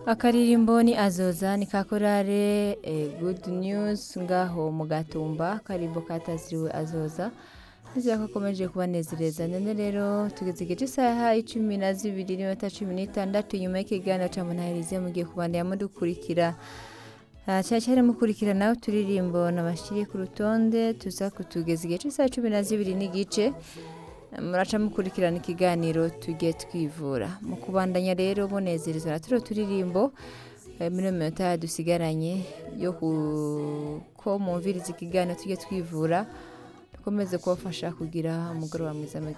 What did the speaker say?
akaririmbo ni azoza ni ka korale eh, good news ngaho mu gatumba akarimbo kataziriwe azoza nizera ko akomeje kubanezereza none rero tugeze igice isaha icumi na zibiri n'iminota cumi n'itandatu nyuma y'ikiganiro ca munahirize mugiye kubandanya mudukurikira Ah, cyane cyane mukurikira nawe turirimbo nabashiriye ku rutonde tuza kutugeza igihe cy'isaha cumi na zibiri n'igice muraca mukurikirana ikiganiro tujye twivura mu kubandanya rero munezerezwa na turiya turirimbo eh, muri iyo minota dusigaranye yo ku- ko mwumviriza ikiganiro tujye twivura dukomeze kubafasha kugira umugoroba mwiza mugihe